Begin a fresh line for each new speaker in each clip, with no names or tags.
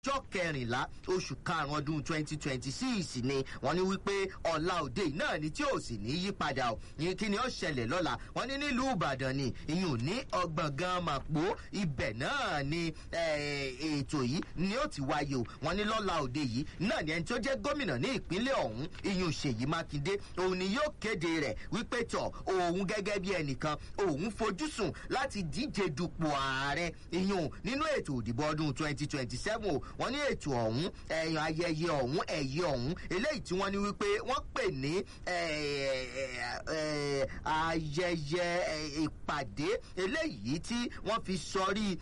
ọjọ́ kẹrìnlá oṣù karùn-ún ọdún twenty twenty six ni wọ́n ní wípé ọ̀la òde yìí náà ni tí ò sì ní yí padà o ní kí ni ó ṣẹlẹ̀ lọ́la wọ́n ní nílùú ìbàdàn ni ìyún ní ọgbọ̀ngàn màpó ibẹ̀ náà ni ètò yìí ni ó ti wáyé o wọ́n ní lọ́la òde yìí náà ni ẹni tó jẹ́ gómìnà ní ìpínlẹ̀ ọ̀hún ìyún ṣèyí mákindé òun ni yóò kéde rẹ̀ wípé tọ̀ òun gẹ́gẹ́ bí ẹnìkan òun fojúsùn láti díje dupò ààrẹ ìyún nínú ètò òdìbò ọdún twenty twenty seven o wọ́n ní ètò ọ̀hún ẹ̀yàn ayẹyẹ ọ̀hún ẹ̀yẹ ọ̀hún eléyìí tí wọ́n ní wípé wọ́n pè ní ayẹyẹ ìpàdé eléyìí tí wọ́n fi sọrí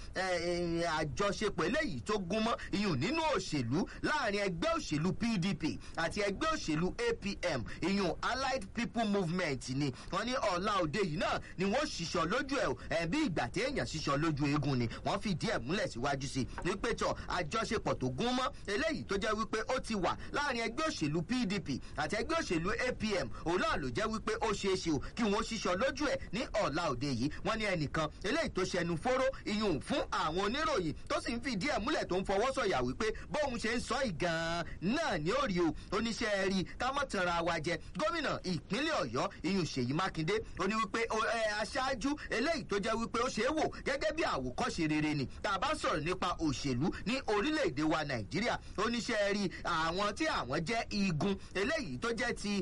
àjọṣepọ̀ eléyìí tó gúnmọ́ iyùn nínú òṣèlú láàrin ẹgbẹ́ òṣèlú pdp àti ẹgbẹ́ òṣèlú apm iyùn allied people movement ni wọ́n ní ọ̀la òde yìí náà ni wọ́n ṣiṣọ́ lójú ẹ̀ bí ìgbà téèyàn ṣiṣọ́ lójú eegun ni wọ́n fìdí ẹ̀ múlẹ̀ síwájú sí i wípé tọ̀ àjọṣepọ̀ tó gún mọ́ eléyìí tó jẹ́ wípé ó ti wà láàrin ẹgbẹ́ òṣèlú pdp àti ẹgbẹ́ òṣèlú apm òun náà ló jẹ́ wípé ó ṣeé ṣe o kí wọ́n ṣiṣọ́ lójú ẹ̀ ní ọ̀la òde yìí wọ́n ní ẹnìkan eléyìí tó ṣẹnu fóró iyùn fún àwọn oníròyìn tó sì ń fìdí ẹ̀ múlẹ̀ tó ń fọwọ́ sọ̀yà wípé bóun ṣe ń sọ ìgàn náà ní òrì o oníṣẹ́ rí ká mọ̀ tanra wa jẹ gómìnà ìpínlẹ̀ ọ̀yọ́ iyùn ṣèyí mákindé ó ní wípé aṣáájú eléyìí tó jẹ́ wípé ó ṣe é wò gẹ́gẹ́ bí àwòkọ́ṣe rere ni tá a bá sọ̀rọ̀ nípa òṣèlú ní orílẹ̀-èdè wa nàìjíríà oníṣẹ́ rí àwọn tí àwọn jẹ́ igun eléyìí tó jẹ́ ti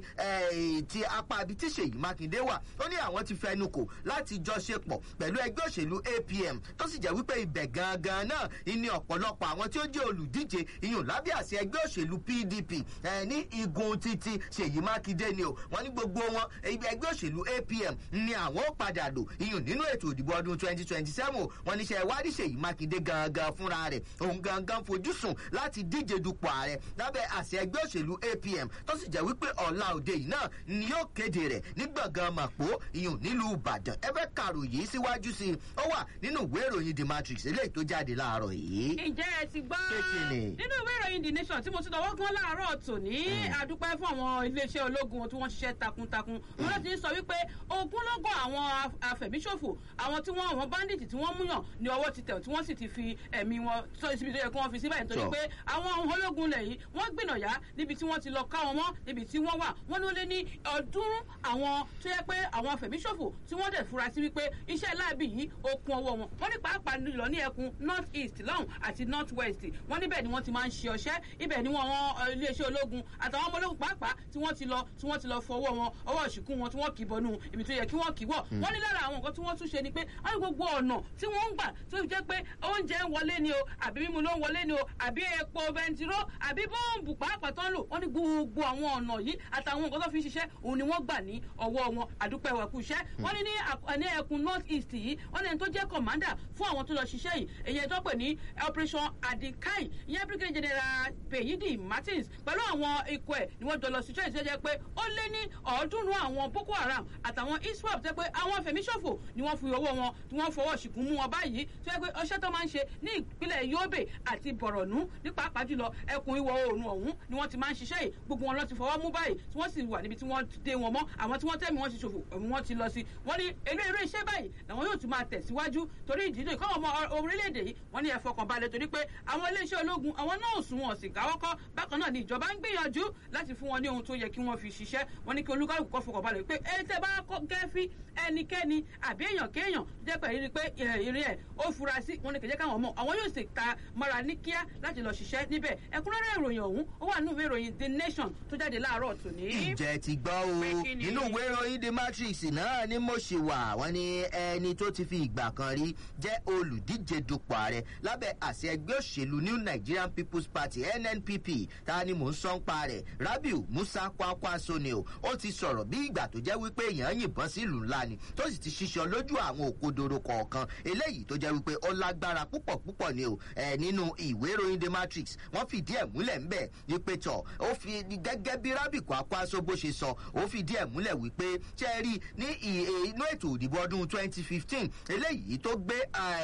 ti apá ibi tí ṣèyí mákindé wà ó ní àwọn ti fẹnu kò láti jọ ṣe pọ̀ pẹ̀lú ẹgbẹ́ òṣèlú apm tó sì jẹ́ wípé ibẹ̀ gangan náà ní ọ̀pọ̀lọpọ̀ àwọn tí ó jẹ́ olùdíje iyùn lábẹ́ àti ẹgbẹ́ òṣèlú pdp ní igun títí ṣèyí mákindé ni o wọ́n ní gbogbo wọn ẹgbẹ́ òṣèlú apm ni àwọn ó padà lò iyùn nínú ètò ìdìbò ọdún twenty twenty seven wọ́n ní ṣe ìwádìí ṣèyí mákindé gangan fúnra rẹ̀ òun gangan fojúsùn láti díje dupò ààrẹ lábẹ́ àṣẹ ẹgbẹ́ òṣèlú apm tó sì jẹ́ wípé ọ̀la òde yìí náà ni yóò kéde rẹ̀ ní gbọ̀ngàn màpó iyùn nílùú ìbàdàn ẹ fẹ́ kàròyìn síwájú sí i ó wà nínú ìwé ìròyìn the matrix eléyìí tó jáde láàárọ̀ yìí.
ǹjẹ́ ẹ ti gbọ́ nínú ìwé ìròyìn the nation tí mo ti dọ̀wọ́ gan láàárọ̀ tòní àdúpẹ́ fún àwọn iléeṣẹ́ ológun tí wọ́n ṣiṣẹ́ takuntakun wọn ló ti ń sọ wípé ogúnlọ́gọ̀ àwọn afẹ̀míṣòfò àwọn tí wọ́n àwọn bandit tí wọ́n múyàn ní ọwọ́ ti tẹ̀ tí wọ́n sì ti fi ẹ̀mí wọn tó ibi tó yẹ kí wọ́n fi síbẹ̀ nítorí pé àwọn ológun lẹ̀ yìí wọ́n gbìnàyà níbi tí wọ́n ti lọ ká wọn mọ́ níbi tí wọ́n wà wọ́n ló lé ní ọdúnrún àwọn tó yẹ pé àwọn afẹ̀míṣòfò tí wọ́n dẹ̀ fura sí wípé iṣẹ́ láàbì yìí ó kún ọwọ́ wọn wọ́n ní pàápàá nílò ní ẹkùn north east lọ́hùn àti north west wọ́n níbẹ̀ ni wọ́n ti máa ń ṣe ọṣẹ́ ibẹ̀ ni wọ́n wọn iléeṣẹ́ ológun àtàwọn ọmọ ológun pàápàá tí wọ́n ti lọ tí wọ́n ti lọ fọwọ́ wọn ọwọ́ ìṣìkú wọn tí wọ́n kì í bọnú ibi tó yẹ kí wọ́n kì í wọ̀ wọ́n ní lára àwọn nǹkan tí wọ́n tún ṣe ni pé wọ́n ní gbogbo ọ̀nà tí wọ́n ń gbà tó jẹ́ pé oúnjẹ ń wọlé ni o àbí mímu ló ń wọlé ni o àbí epo bẹntiró àbí bọ́ǹbù pàápàá tó ń lò wọ́n ní gbogbo àwọn ọ̀nà yìí àtàwọn nǹkan tó fi ń ṣiṣẹ́ òun ni wọ́n gbà ní ọwọ́ wọn àdúpẹ́ wà kú iṣẹ́ wọ́n ní ní ẹkùn north east yìí wọ́n ní ẹni tó jẹ́ commander fún àwọn tó lọ ṣiṣẹ́ yìí èyí tó pè ní operation adikai ìyẹn brigadier general pèyídì martins pẹ̀lú àwọn ikọ̀ ẹ̀ ni wọ́n jọ lọ ṣiṣẹ́ ìṣẹ́jẹ́ pé ó lé ní ọ̀ọ́dúnrún àwọn boko haram àtàwọn iswap tẹ́ pé àwọn fẹ̀míṣòfò ni wọ́n fi owó wọn tí wọ́n fọwọ́ ṣìkún mú wọn báyìí tó yẹ pé ọṣẹ́ tó máa ń ṣe ní ìpínlẹ̀ yobe àti bọ̀rọ̀nù ní pàápàá jùlọ ẹkùn ìwọ̀ oòrùn ọ̀hún ni wọ́n ti máa ń ṣiṣẹ́ yìí gbogbo wọn lọ ti fọwọ́ mú báyìí tí wọ́n sì wà níbi tí wọ́n dé wọn mọ́ àwọn tí wọ́n tẹ̀mí wọ́n ti ṣòfò wọ́n ti lọ sí wọ́n ní eré eré iṣẹ́ báyìí làwọn yóò tún máa tẹ̀síwájú torí ìdílé kọ́ ọmọ orílẹ̀-èdè yìí wọ́n ní ẹ̀fọ́ kan balẹ̀ torí pé àwọn iléeṣẹ́ ológun àwọn náà sùn wọn sì káwọ́kọ́ bákan náà ni ìjọba ń gbìyànjú láti fún wọn ní ohun tó yẹ kí wọ́n fi ṣiṣẹ́ wọ́n ní kí olúkálùkù kọ́ fọkàn balẹ̀ pé ẹ tẹ́ bá kẹ́fí ẹnikẹ́ni àbí èèyàn kéèyàn jẹ́ pé rí pé ìrìn ẹ̀ ó fura sí wọn ní kẹjẹ́ káwọn mọ̀ àwọn yóò sì ta mọ́ra ní kíá láti lọ ṣiṣẹ́ níbẹ̀ ẹ̀kúnrẹ́rẹ́ ìròyìn ọ̀hún ó wà nínú ìwé ìròyìn the nation tó jáde láàárọ̀ tòní.
ìjẹ́ ti gbọ́ o nínú ìwé ìròyìn the matrix náà ni mo ṣe wà wọ́n ní ẹni tó ti fi ìgbà kan rí jẹ́ olùdíje dupò ààrẹ lábẹ́ àṣẹ ẹgbẹ́ òṣèlú new nigerian people's party nnpp ta ni mò ń sọ ń pa rẹ̀ rabiu musa kwankwaso ni o ó ti sọ̀rọ̀ bí ìgbà tó jẹ́ wípé èèyàn yìnbọn sílùú ńlá ni tó sì ti ṣiṣọ́ lójú àwọn òkodoro kọ̀ọ̀kan eléyìí tó jẹ́ wípé ó lágbára púpọ̀ púpọ̀ ni o ẹ̀ nínú ìwé ìròyìn the matrix wọ́n fìdí ẹ̀ múlẹ̀ ńbẹ̀ wípé tọ̀ ó fi gẹ́gẹ́ bí rabiu kwankwaso bó ṣe sọ ó fìdí ẹ̀ múlẹ̀ wípé ṣe rí ní inú ètò òdìbò ọdún twenty fifteen eléyìí tó gbé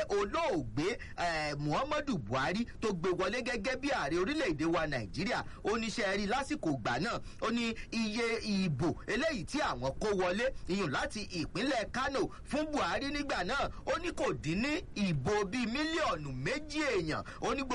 olóògbé muhammadu buhari tó gbé wọlé gẹ́gẹ́ bí ààrẹ orílẹ̀-èdè wa nàìjíríà ó ní ṣe rí lásìkò ìgbà náà ó ní iye ìbò eléyìí tí àwọn kó wọlé iyùn láti ìpínlẹ̀ kano fún buhari nígbà náà ó ní kò dín ní ìbò bíi mílíọ̀nù méjì èèyàn ó ní gbogbo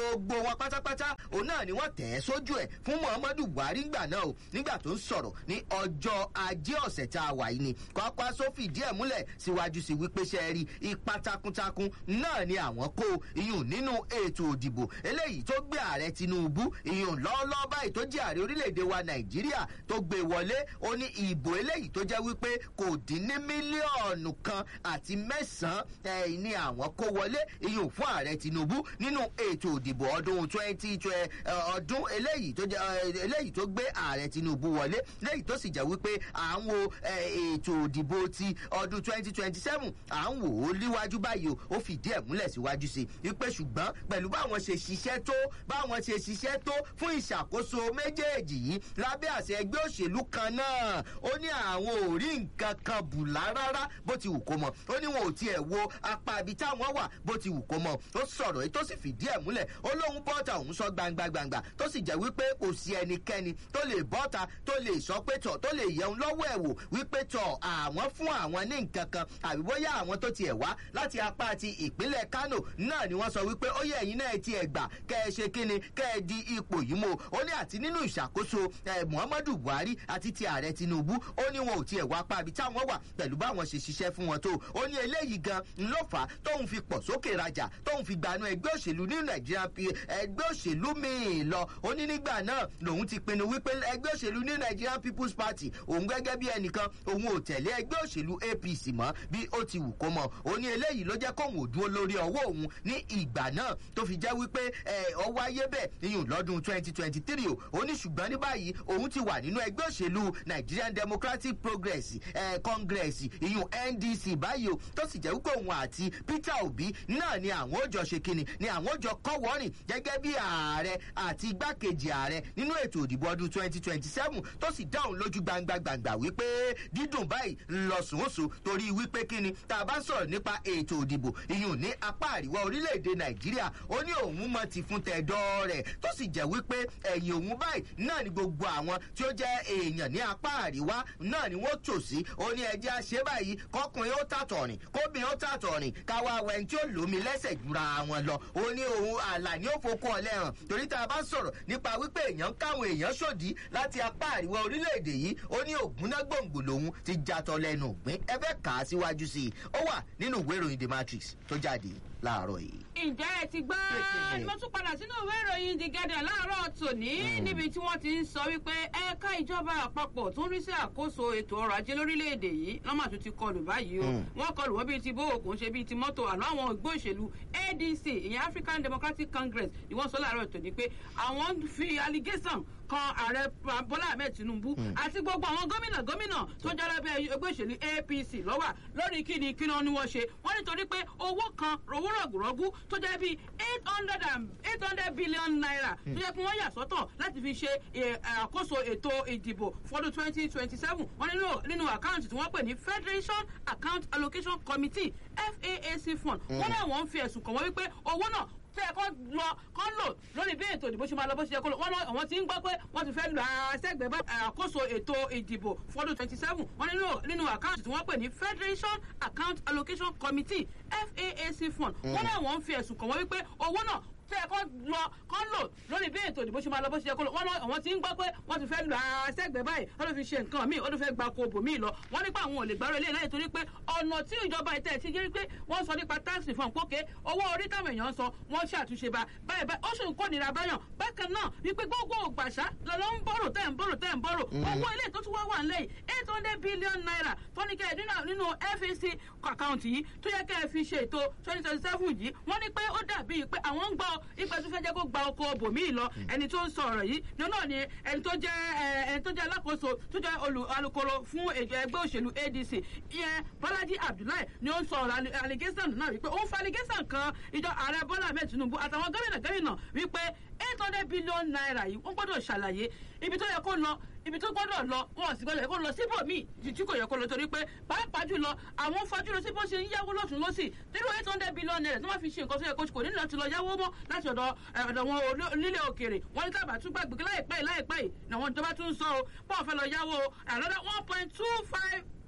gbogbo wọn pátápátá òun náà ni wọ́n tẹ̀ ẹ́ sójú ẹ̀ fún muhammadu buhari ńgbà náà o nígbà tó ń sọ̀rọ̀ ní ọjọ́ ajé ọ̀sẹ̀ tá a wà yìí ni kọ́kọ́ sófì díẹ̀ múlẹ̀ síwájú sí wípé ṣe rí ipa takuntakun náà ni àwọn kó iyùn nínú ètò òdìbò eléyìí tó gbé ààrẹ tinubu iyùn lọ́ọ́lọ́ọ́ báyìí tó jẹ́ ààrẹ orílẹ̀-èdè wa nàìjíríà tó gbé wọlé ó ní ìbò eléyìí tó jẹ́ wípé kò dín ní mílíọ̀nù kan àti mẹ́sàn-án ni àwọn kó wọlé iyùn fún ààrẹ tinubu nínú ètò òdìbò ọdún twenty ọdún eléyìí tó jẹ́ eléyìí tó gbé ààrẹ tinubu wọlé léyìí tó sì jẹ́ wípé à ń wo ètò òdìbò ti ọdún twenty twenty seven à ń wò ó líwájú báyìí o ó fìdí ẹ̀ múlẹ̀ síwájú sí i wípé ṣùgbọ́n pẹ̀lú báwọn ṣe ṣiṣẹ́ tó báwọn ṣe ṣiṣẹ́ tó fún ìṣàkóso méjèèjì yìí lábẹ́ àṣẹ ẹgbẹ́ òṣèlú kan náà ó ní àwọn ò rí nǹkan kan bù rárá bó ti wù kó mọ ó ní wọn ò tiẹ̀ wo apá ibi táwọn wà bó ti wù kó mọ ó sọ̀rọ̀ èyí tó sì fìdí ẹ̀ múlẹ̀ ó lóun bọ́ta òun sọ gbangba gbangba tó sì jẹ́ wípé kò sí ẹnikẹ́ni tó lè bọ́ta tó lè sọ pé tọ̀ tó lè yẹun lọ́wọ́ ẹ̀ wò wípé tọ̀ àwọn fún àwọn ní nǹkan kan àbí bóyá àwọn tó tiẹ̀ wá láti apá ti ìpínlẹ̀ kano náà ni wọ́n sọ wípé ó yẹ ẹ̀yin náà ti ẹ̀ gbà kẹ́ ẹ ṣe kíni kẹ́ ẹ di ipò yìí mo ó ní àti nínú ìṣàkóso muhammadu buhari àti ti ààrẹ tinubu ó ní wọn ò tiẹ̀ wá pa àbí táwọn wà pẹ̀lú báwọn ṣe ṣiṣẹ́ fún wọn tó ó ní eléyìí gan ló fà á tóun fi pọ̀ sókè rajà tóun fi gbanú ẹgbẹ́ òṣèlú ní nàìjíríà ẹgbẹ́ òṣèlú míì lọ ó ní nígbà náà lòun ti pinnu wípé ẹgbẹ́ òṣèlú ní nigerian people's party òun gẹ́gẹ́ bí ẹnìkan òun ò tẹ̀lé ẹgbẹ́ òṣèlú apc mọ́ bí ó ti wù kó mọ̀ ó ní eléyìí ló jẹ́ kóun ò dúró lórí ọwọ́ òun ní ìgbà náà tó fi jẹ́ wípé ọwọ́ ayé bẹ̀ iyùn lọ́dún twenty twenty three o ó ní ṣùgbọ́n ní báyìí òun ti wà nínú ẹgbẹ́ òṣèlú nigerian democratic progress eh, congress iyùn ndc báyìí o tó sì jẹ́ wípé òun àti peter obi náà ni àwọn òjò ṣe kíni ni àwọn òjò kọ́wọ́rìn gẹ́gẹ́ bí ààrẹ àti igbákejì ààrẹ nínú ètò òdìbò ọdún twenty twenty seven tó sì dáhùn lójú gbangba gbangba wípé dídùn báyìí ńlọsùnwòsùn torí wípé kíni tá a bá sọ̀rọ̀ nípa ètò òdìbò iyùn ní apá àríwá orílẹ̀-èdè nàìjíríà ó ní òun mọ ti fún tẹ̀dọ́ rẹ̀ tó sì jẹ́ wípé ẹ̀yìn òun báyìí náà ni gbogbo àwọn tí ó jẹ́ èèyàn ní apá àríwá náà ni wọ́n tò sí ó ní ẹjẹ́ àṣẹ báyìí kọkùnrin ó tàtọ̀rìn kóbìnrin ó tàtọ̀rìn káwá wẹ̀n tí ó lómi lẹ́sẹ̀ jura wọn lọ ó ní òun àlà ní ó fokún ọ̀lẹ́ hàn torí tá a bá sọ̀rọ̀ nípa wípé èèyàn káwọn èèyàn ṣòdì láti apá àríwá orílẹ̀-èdè yìí ó ní ògúnná gbòǹgbò lòun ti jatọ̀ lẹ́nu ògbín ẹ fẹ́ kà á síwájú sí i ó wà nínú ìwé ìròyìn the matrix tó jáde láàárọ̀ yìí.
ǹjẹ́ ẹ ti gbọ́ mo tún padà sínú ìwé ìròyìn the guardian láàárọ̀ tòní níbi tí wọ́n ti ń sọ wípé ẹ̀ka ìjọba àpapọ̀ tó ń rí sí àkóso ètò ọrọ̀ ajé lórílẹ̀‐èdè yìí lọ́mà tó ti kọlù báyìí o wọ́n kọlù wọ́n bíi ti bówó kò ń ṣe bíi ti mọ́tò àná àwọn ìgbó ìṣèlú adc ìyẹn african democratic congress ni wọ́n sọ láàárọ̀ tòní pé àwọn fi allegation kan ààrẹ bọ́lá ahmed tinubu àti gbogbo àwọn gómìnà gómìnà tó jẹ́ lábẹ́ ẹgbẹ́ òṣèlú apc lọ́wà lórí kíni kíni wọn ni wọ́n ṣe wọ́n nítorí pé owó kan owó rọ̀gùrọ̀gù tó jẹ́ bíi eight hundred and eight hundred billion naira tó jẹ́ pé wọ́n yà sọ́tọ̀ láti fi ṣe àkóso ètò ìdìbò fọdún twenty twenty seven wọ́n nínú nínú àkáǹtì tí wọ́n pè ní federation account allocation committee faac fund wọ́n náà wọ́n fi ẹ̀sùn kàn wọ́n wípé owó náà tẹ ẹ kọ́ lọ kọ́ lò lórí bí ètò ìdìbò ṣe máa lọ bó ṣe yẹ kó lọ wọ́n lọ àwọn tí ń gbọ́ pé wọ́n ti fẹ́ lọ àṣẹgbẹ́ bá àkóso ètò ìdìbò fọdún twenty seven wọ́n nínú nínú àkáǹtì tí wọ́n pè ní federation account allocation committee faac fund wọ́n náà wọ́n fi ẹ̀sùn kàn wọ́n wípé owó náà tẹ ẹ kọ́ lọ kọ́ lò lórí bí ètò ìdìbò ṣe máa lọ bó ṣe yẹ kó lọ wọ́n lọ àwọn tí ń gbọ́ pé wọ́n ti fẹ́ lọ àṣẹgbẹ́ báyìí wọ́n ló fi ṣe nǹkan míì wọ́n ló fẹ́ gba kobo míì lọ wọ́n nípa àwọn ò lè gbárò ilé láyé torí pé ọ̀nà tí ìjọba ìtẹ̀ ti jẹ́ pé wọ́n sọ nípa táàsì fún àpòkè owó orí táwọn èèyàn ń sọ wọ́n ṣàtúnṣe bá báyìí báyìí ó sì ń kó nira báyàn bákan náà wípé gbogbo ògbàṣá lọ́lọ́ ń bọ̀rọ̀ tẹ́ ń bọ̀rọ̀ tẹ́ ń bọ̀rọ̀ owó ilé tó tún wá wà nílẹ̀ yìí eight hundred billion naira tó ní kẹ́ ẹ̀ nínú fac àkáǹtì yìí tó yẹ kẹ́ ẹ fi ṣe ètò twenty twenty seven yìí wọ́n ní pé ó dàbí pé àwọn ń gbọ́ ipa tó fẹ́ jẹ́ kó gba oko bòmíì lọ ẹni tó ń sọ ọ̀rọ̀ yìí ní náà ni ẹni tó jẹ́ ẹni tó jẹ́ alákòóso tó jẹ́ alukoro fún ẹgbẹ́ òṣèlú adc ìyẹn bọ́lájí abdullahi ni ó ń sọ ọ̀rọ̀ allegation náà wípé ó ń fa allegation kan ìjọ ààrẹ bọ́lá ahmed tinubu àtàwọn gómìnà gómìnà wípé eight hundred billion naira yìí wọ́n gbọ́dọ̀ ṣàlàyé ibi tó yẹ kó lọ ibi tó gbọ́dọ̀ lọ wọn sì gbọ́dọ̀ yẹ kó lọ síbòmíì tí kò yẹ kó lọ torí pé pàápàá jùlọ àwọn fajúro sí bó ṣe ń yáwó lọ́sùn lọ́sì nínú eight hundred billion naira tí wọ́n fi ṣe nǹkan tó yẹ kó kò ní láti lọ yáwó mọ́ láti ọ̀dọ̀ ọ̀dọ̀ wọn nílé òkèrè wọ́n ní tábà tún gbàgbé láìpẹ́ láìpẹ́ yìí làwọn ìjọba tún ń sọ o bọ́ọ̀ fẹ́ lọ yáwó another one point two five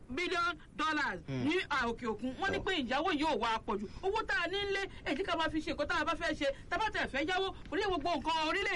billion dollars ní òkè òkun wọ́n ní pé ìyàwó yóò wá pọ̀jù owó tá a ní lé èyí ká máa fi ṣe nǹkan tá a bá fẹ́ ṣe tá a bá tẹ̀ fẹ́ yáwó orí gbogbo nǹkan orílẹ̀